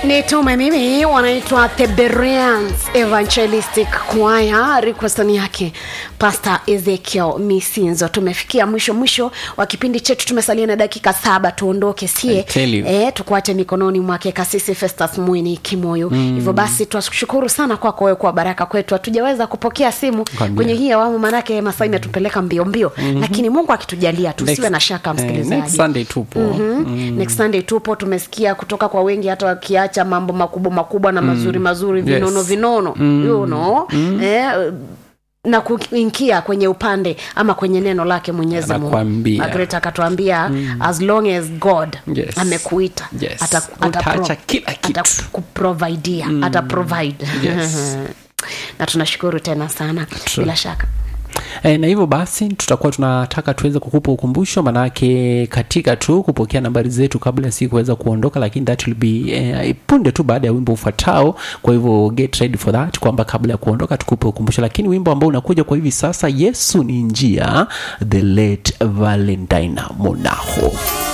nitume mimi wanaitwa the Bereans evangelistic choir requestani yake pastor ezekiel misinzo tumefikia mwisho mwisho wa kipindi chetu tumesalia na dakika saba tuondoke sie I tell you. e, tukuache mikononi mwake kasisi festus mwini kimoyo mm. hivyo basi twashukuru sana kwako wewe kwa baraka kwetu hatujaweza kupokea simu Kwambia. kwenye hii awamu maanake masaa imetupeleka mbio mbio mm-hmm. lakini mungu akitujalia tusiwe Next- na shaka eh, msikilizaji next sunday tupo mm-hmm. next sunday tupo tumesikia kutoka kwa wengi hata wakiacha mambo makubwa makubwa na mazuri mazuri vinono Yes. vinono mm. you know eh, na kuingia kwenye upande ama kwenye neno lake mwenyezi mungu Anakuambia. Margaret akatuambia mm. as long as god Yes. amekuita Yes. ata- ata- Utaacha pro- kila kitu. atakuprovidia mm. ata provide Yes. na tunashukuru tena sana True. bila shaka E, na hivyo basi tutakuwa tunataka tuweze kukupa ukumbusho manake katika tu kupokea nambari zetu kabla ya siku kuweza kuondoka lakini that will be eh, punde tu baada ya wimbo ufuatao kwa hivyo get ready for that kwamba kabla ya kuondoka tukupe ukumbusho lakini wimbo ambao unakuja kwa hivi sasa yesu ni njia the late valentine monaho